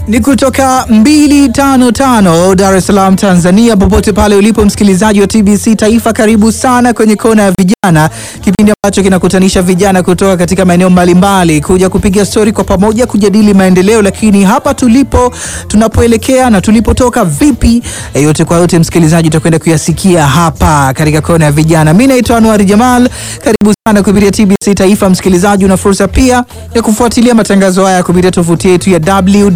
Ni kutoka 255 Dar es Salaam Tanzania. Popote pale ulipo msikilizaji wa TBC Taifa, karibu sana kwenye kona ya vijana, kipindi ambacho kinakutanisha vijana kutoka katika maeneo mbalimbali kuja kupiga stori kwa pamoja, kujadili maendeleo, lakini hapa tulipo, tunapoelekea na tulipotoka vipi, e, yote kwa yote msikilizaji utakwenda kuyasikia hapa katika kona ya vijana. Mimi naitwa Anwar Jamal, karibu sana kupitia TBC Taifa. Msikilizaji, una fursa pia ya kufuatilia matangazo haya kupitia tovuti yetu ya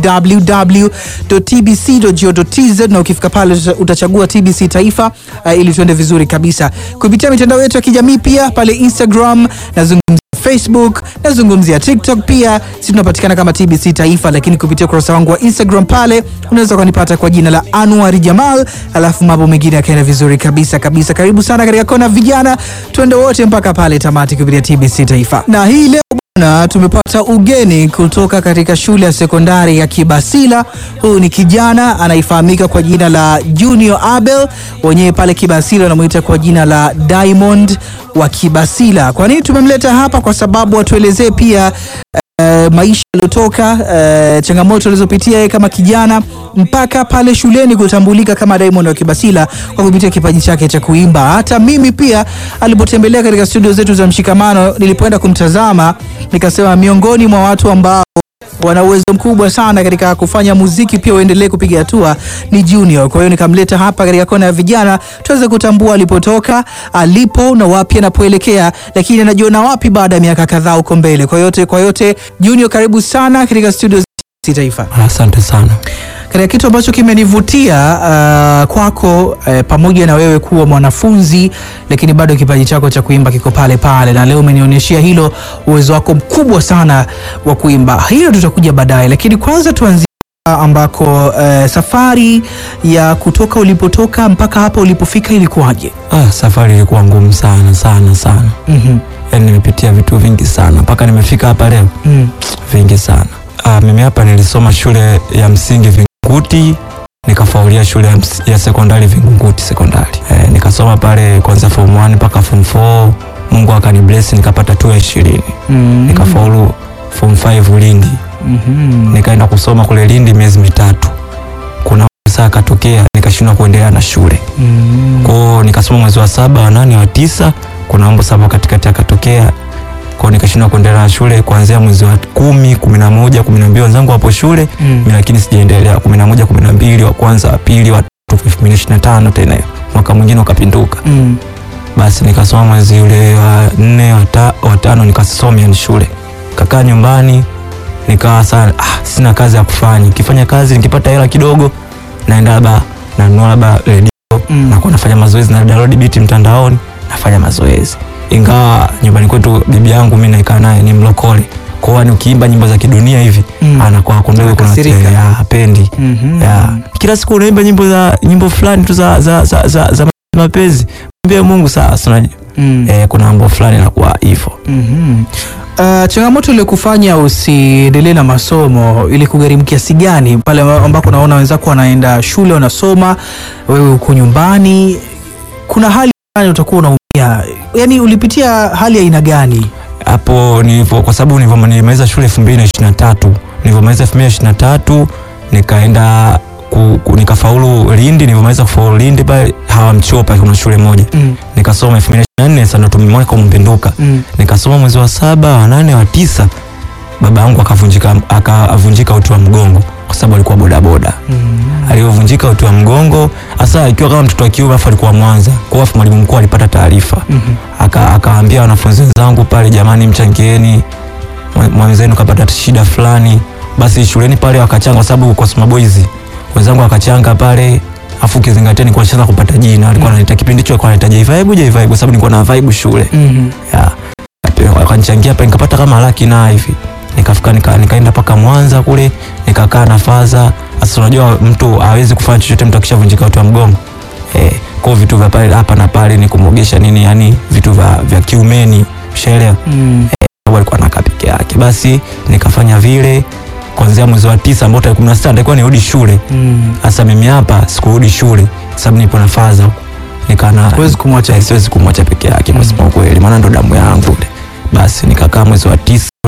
www.tbc.go.tz na ukifika pale utachagua TBC Taifa uh, ili tuende vizuri kabisa kupitia mitandao yetu ya kijamii pia pale Instagram nazungumzia Facebook nazungumzia TikTok pia, si tunapatikana kama TBC Taifa, lakini kupitia ukurasa wangu wa Instagram pale unaweza ukanipata kwa jina la Anwar Jamal, alafu mambo mengine yakaenda vizuri kabisa kabisa. Karibu sana katika kona vijana, tuende wote mpaka pale tamati kupitia TBC Taifa. Na hii leo bwana, tumepata ugeni kutoka katika shule ya sekondari ya Kibasila. Huyu ni kijana anaifahamika kwa jina la Junior Abel, wenyewe pale Kibasila wanamuita kwa jina la Diamond wa Kibasila. Kwa nini tumemleta hapa? Kwa sababu atuelezee pia Uh, maisha yaliyotoka, uh, changamoto alizopitia yeye kama kijana mpaka pale shuleni kutambulika kama Diamond wa Kibasila kwa kupitia kipaji chake cha kuimba. Hata mimi pia alipotembelea katika studio zetu za Mshikamano, nilipoenda kumtazama nikasema miongoni mwa watu ambao wana uwezo mkubwa sana katika kufanya muziki pia uendelee kupiga hatua ni Junior. Kwa hiyo nikamleta hapa katika kona ya vijana tuweze kutambua alipotoka, alipo na wapi anapoelekea, lakini anajiona wapi baada ya miaka kadhaa huko mbele. Kwa yote kwa yote, Junior, karibu sana katika studio za Taifa. Asante sana. Katika kitu ambacho kimenivutia uh, kwako uh, pamoja na wewe kuwa mwanafunzi lakini bado kipaji chako cha kuimba kiko pale pale, na leo umenionyeshia hilo uwezo wako mkubwa sana wa kuimba. Hilo tutakuja baadaye, lakini kwanza tuanzie ambako uh, safari ya kutoka ulipotoka mpaka hapa ulipofika ilikuwaje? Ah, safari ilikuwa ngumu sana sana sana. Mhm. Yaani nimepitia vitu vingi sana mpaka nimefika hapa leo, Mm. vingi sana. Ah, mimi hapa nilisoma shule ya msingi Vingunguti, nikafaulia shule ya, ms- ya sekondari Vingunguti sekondari. Eh, nikasoma pale kwanza form 1 mpaka form 4. Mungu akanibless nikapata tu ya ishirini. Mm. Nikafaulu form 5 Lindi. Mhm. Nikaenda kusoma kule Lindi miezi mitatu. Kuna saa akatokea nikashindwa kuendelea na shule. Mm. kwao nikasoma mwezi wa saba wa nane wa tisa kuna mambo saba katikati akatokea kwao nikashindwa kuendelea na shule kuanzia mwezi wa kumi kumi na moja kumi na mbili wenzangu wapo shule Mm. mimi lakini sijaendelea kumi na moja kumi na mbili wa kwanza wa pili wa tatu elfu mbili ishirini na tano tena hiyo mwaka mwingine ukapinduka Mm. basi nikasoma mwezi ule wa nne wa ta- wa tano nikasoma yani shule kakaa nyumbani nikawa sana ah, sina kazi ya kufanya nikifanya kazi nikipata hela kidogo naenda labda nanunua labda redio Mm. nakuwa nafanya mazoezi na download beat mtandaoni nafanya mazoezi ingawa nyumbani kwetu bibi yangu mi naikaa naye ni mlokole kwao ni ukiimba nyimbo za kidunia hivi Mm. anakuwa kundogo kuna Anakasirika. ya hapendi Mhm. ya kila siku unaimba nyimbo za nyimbo fulani tu za, za, za, za, za mapenzi mbie Mungu sasa unajua Mm. eh, kuna mambo fulani nakuwa hivyo Mhm. Uh, changamoto ile kufanya usiendelee na masomo ili kugharimu kiasi gani pale ambako unaona wenzako wanaenda shule wanasoma, wewe uko nyumbani, kuna hali gani utakuwa unaumia? Yani ulipitia hali ya aina gani? hapo nilivyo kwa sababu nilivyo nilimaliza shule 2023 nilivyomaliza 2023 nikaenda ku, ku, nikafaulu Lindi nilivyomaliza kufaulu Lindi pale hawamchopa kuna shule moja Mm. nikasoma 2024 sasa ndo tumemweka umpinduka Mm. nikasoma mwezi wa saba wa nane wa tisa baba yangu akavunjika akavunjika uti wa mgongo kwa sababu alikuwa bodaboda Mm. alivyovunjika uti wa mgongo hasa ikiwa kama mtoto wa kiume afu alikuwa Mwanza kwa hiyo mwalimu mkuu alipata taarifa Mhm. aka akaambia wanafunzi wenzangu pale, jamani, mchangieni mwe- mwenzenu kapata shida fulani. Basi shuleni pale wakachanga, kwa sababu kwa Suma Boys wenzangu wakachanga pale, afu ukizingatia nilikuwa nishaanza kupata jina, alikuwa ananiita kipindi hicho, alikuwa ananiita J-Vibe J-Vibe, kwa sababu nilikuwa na vibe shule Mhm. ya wakanichangia pale, nikapata kama laki na hivi, nikafika nika, nikaenda mpaka Mwanza kule nikakaa na faza. Sasa unajua mtu hawezi kufanya chochote mtu akishavunjika uti wa mgongo eh, kwa hiyo vitu vya pale hapa na pale ni kumwogesha nini, yani vitu vya, vya kiumeni, ushaelewa Mm. sababu alikuwa anakaa peke yake. Basi nikafanya vile kuanzia mwezi wa tisa ambao tarehe kumi na sita nitakuwa nirudi shule. Mm. Sasa mimi hapa sikurudi shule sababu nipo na faza huko, nikana Huwezi kumwacha. eh, siwezi kumwacha peke yake kwa Mm. sababu kweli, maana ndo damu yangu ile. Basi nikakaa mwezi wa tisa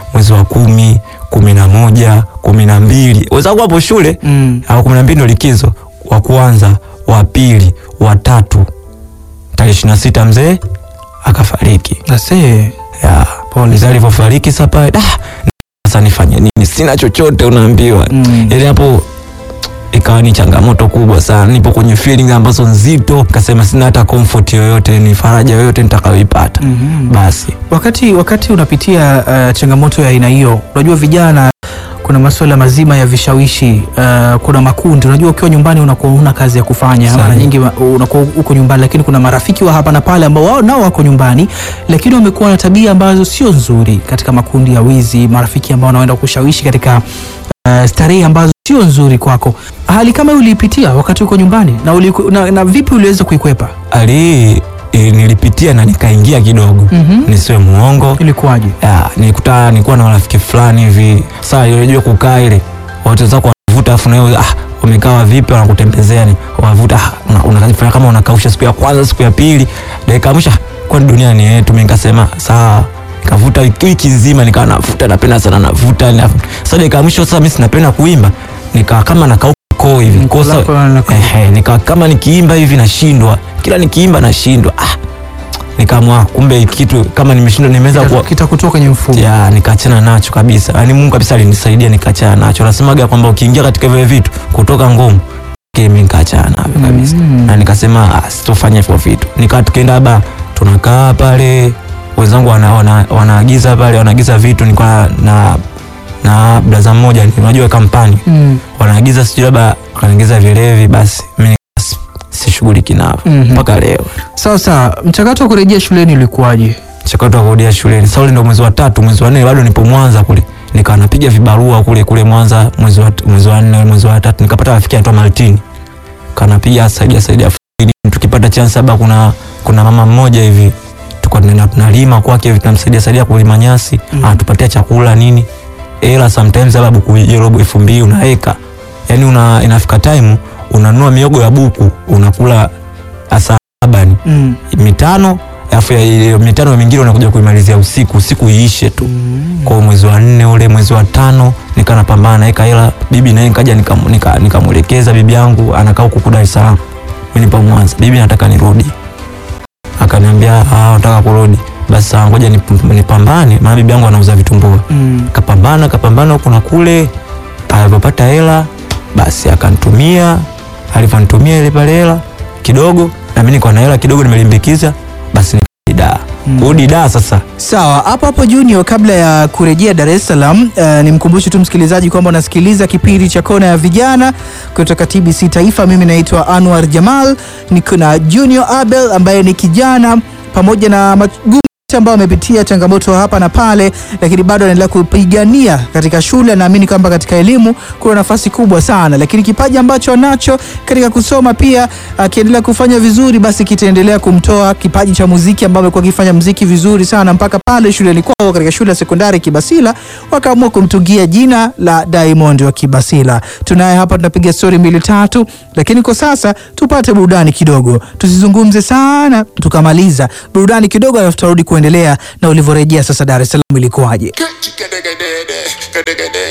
mwezi wa kumi kumi na moja kumi na mbili wenzangu hapo shule Mm. au kumi na mbili ndo likizo wa kwanza wa pili wa tatu tarehe ishirini na sita mzee akafariki Ase. ya mzee alivyofariki sasa pale da sasa nifanye nini sina chochote unaambiwa Mm. yani hapo ikawa ni changamoto kubwa sana nipo kwenye feeling ambazo nzito kasema sina hata comfort yoyote ni faraja yoyote nitakayoipata Mhm. basi Wakati wakati unapitia uh, changamoto ya aina hiyo, unajua vijana, kuna masuala mazima ya vishawishi uh, kuna makundi. Unajua ukiwa nyumbani unakuwa huna kazi ya kufanya, Sahi. mara nyingi ma- unakuwa uko nyumbani, lakini kuna marafiki wa hapa na pale ambao wao nao wako nyumbani, lakini wamekuwa na tabia ambazo sio nzuri, katika makundi ya wizi, marafiki ambao wanaenda kushawishi katika uh, starehe ambazo sio nzuri kwako. Hali kama hiyo uliipitia wakati uko nyumbani na, uliku, na, na vipi uliweza kuikwepa? hali hii eh, nilipitia na nikaingia kidogo Mhm. nisiwe muongo Ilikuwaje? ya nilikuta nilikuwa na marafiki fulani hivi saa unajua kukaa ile watu zako wanavuta afu nawe ah wamekaa vipi wanakutembezea ni wavuta ah, una- unafanya kama unakausha siku ya kwanza siku ya pili dakika ya mwisho ah, kwani dunia ni yetu mimi nikasema sawa nikavuta wiki wiki nzima nikawa navuta napenda sana navuta na- sasa dakika ya mwisho sasa mimi sinapenda kuimba nikawa kama nakauka koo hivi Koo kosa lako linakauka. ehe nikawa kama nikiimba hivi nashindwa kila nikiimba nashindwa ah nikaamua kumbe kitu kama nimeshindwa nimeweza kuwa Kitakutoka kwenye mfumo. ya nikaachana nacho kabisa yaani mungu kabisa alinisaidia nikaachana nacho nasemaga kwamba ukiingia katika vile vitu kutoka ngumu mi nikaachana navyo kabisa Mm. na nikasema ah, sitofanya hivyo vitu nikaa tukienda labda tunakaa pale wenzangu wana, wana, wanaagiza pale wanaagiza vitu nilikuwa na na blaza mmoja ni- unajua kampani Mm. wanaagiza sijui labda wanaagiza vilevi basi mi nika- sishughuliki navyo Mhm. mpaka leo Sawa sawa, mchakato wa kurejea shuleni ulikuwaje? mchakato wa kurudia shuleni. Sasa ule ndo mwezi wa tatu, mwezi wa nne bado nipo Mwanza kule, nikawa napiga vibarua kule kule Mwanza mwezi wa mwezi wa nne mwezi wa tatu, nikapata rafiki anaitwa Martini, kanapiga saidia saidia fulani. tukipata chance labda kuna kuna mama mmoja hivi tulikuwa tunaenda tunalima kwake hivi tunamsaidia saidia kulima nyasi Mm. anatupatia chakula nini, ela sometimes labda buku robo elfu mbili unaweka, yani una inafika time unanunua miogo ya buku unakula asa labani Mm. mitano alafu ya ile mitano mingine unakuja kuimalizia usiku usiku iishe tu kwa hiyo mwezi wa nne ule mwezi wa tano nika napambana naeka hela bibi naye nikaja nikamwelekeza nika, nikamwelekeza bibi yangu anakaa huku Dar es Salaam mimi nipo Mwanza bibi nataka nirudi akaniambia ah nataka kurudi basi sawa ngoja nip- nipambane maana bibi yangu anauza vitumbua Mm. kapambana kapambana huku na kule alivyopata hela basi akanitumia alivyonitumia ile pale hela kidogo na mimi niko na hela kidogo nimelimbikiza basi nikada Mm. kurudi da sasa Sawa, hapo hapo Junior, kabla ya kurejea Dar es Salaam, uh, nimkumbushe tu msikilizaji kwamba unasikiliza kipindi cha Kona ya Vijana kutoka TBC Taifa. Mimi naitwa Anwar Jamal, niko na Junior Abel ambaye ni kijana pamoja na magumu ambao amepitia changamoto hapa na pale, lakini bado anaendelea kupigania katika shule. Naamini kwamba katika elimu kuna nafasi kubwa sana, lakini kipaji ambacho anacho katika kusoma pia, akiendelea kufanya vizuri, basi kitaendelea kumtoa kipaji cha muziki, ambao amekuwa akifanya muziki vizuri sana mpaka pale shuleni kwao, katika shule ya sekondari Kibasila, wakaamua kumtungia jina la Diamond wa Kibasila. Tunaye hapa, tunapiga stori mbili tatu, lakini kwa sasa tupate burudani kidogo, tusizungumze sana, tukamaliza burudani kidogo, alafu tutarudi kuendelea na ulivyorejea sasa Dar es Salaam ilikuwaje. Get, get, get, get, get, get, get, get,